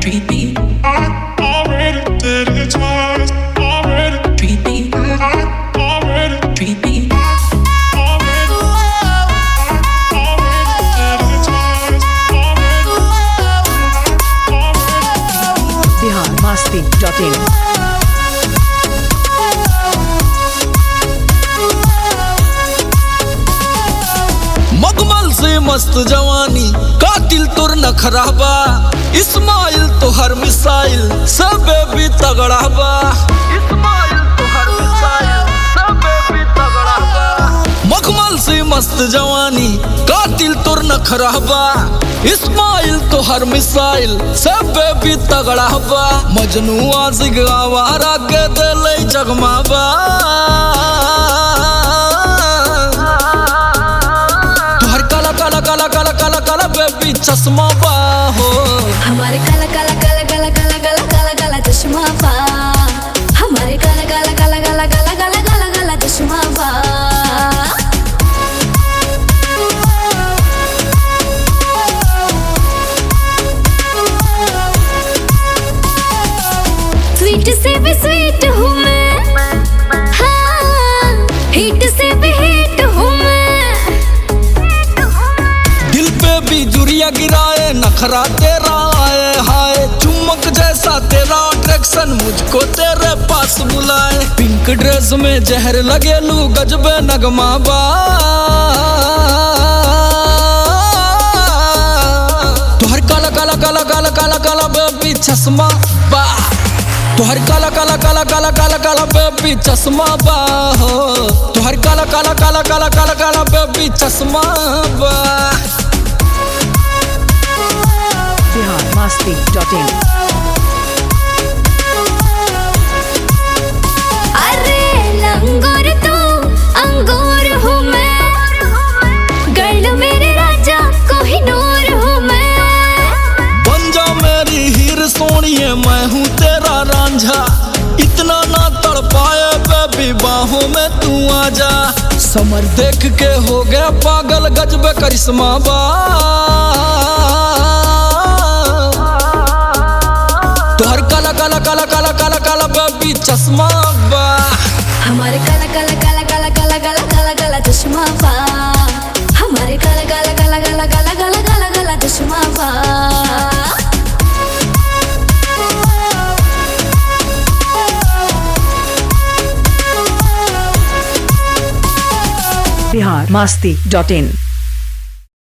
treat me, I already did it twice. Already, treat me, I already, treat me. already, already did it twice. Already, already. biharmasti.in मगमल से मस्त जवानी कातिल तुर न खराबा इस्माइल तो हर मिसाइल सब भी तगड़ा बा इस्माइल तो हर मिसाइल सब भी तगड़ा बा मगमल से मस्त जवानी कातिल तुर न खराबा इस्माइल तो हर मिसाइल सब भी तगड़ा बा मजनू आजिग आवारा के दिल जगमाबा तुहर काला काला काला काला काला काला बेबी चश्मा बा हो हमारे काला काला काला काला काला काला काला काला चश्मा पा हमारे काला काला काला काला काला काला काला काला चश्मा पा स्वीट से भी स्वीट हूँ मैं हाँ हिट से भी हिट हूँ मैं दिल पे भी जुरिया गिराए नखरा तेरा आए हाय चुमक जैसा तेरा अट्रैक्शन मुझको तेरे पास बुलाए पिंक ड्रेस में जहर लगे लू गजबे नगमा बा तुहर काला काला काला काला काला काला बेबी चश्मा बा तुहर काला काला काला काला काला काला बेबी चश्मा बा हो तुहर काला काला काला काला काला काला बेबी चश्मा बा biharmasti.in अरे लंगोर तू अंगूर हूँ मैं गर्ल मेरे राजा कोहिनूर हूँ मैं बन जा मेरी हीर सोनिए मैं हूँ तेरा रांझा इतना ना तड़ पाए बेबी बाहों में तू आ जा समर देख के हो गया पागल गजबे करिश्मा बा तुहर काला काला काला काला काला काला बेबी चश्मा बा हमारे काला काला काला काला काला काला काला काला चश्मा पा हमारे काला काला काला काला काला काला काला काला चश्मा पा biharmasti.in